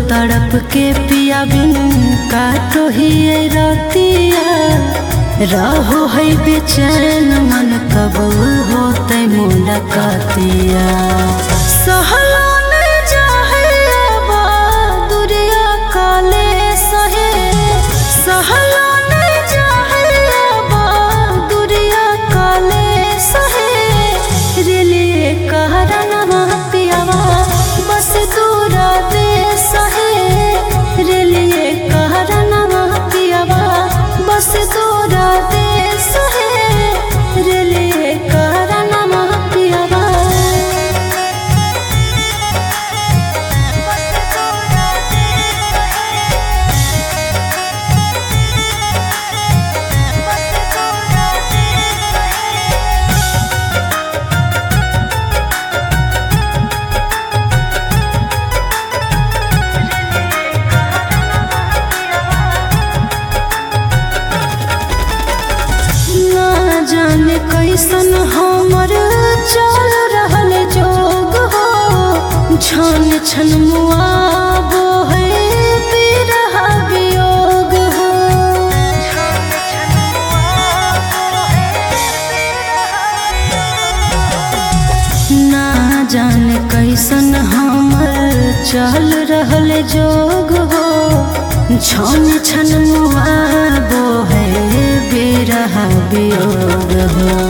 तड़प के पिया बिन काटो ही रतिया रहो है बेचैन मन कब होते मुलाकातिया सहलो न जाहे बा दुरिया काले सहे सहलो न जाहे बा दुरिया काले सहे रेले कहरनवा पियावा बस दूरा दे सहे रेले कहरनवा पियावा बस दूरा दे सहे रेले कहरनवा पियावा ना जाने कैसन हमर चल रहल जोग हो छन छन मुआबो है बिरह वियोग हो ना जाने कैसन हमर चल रहल जोग हो छन छन मुआबो है बिरह वियोग हो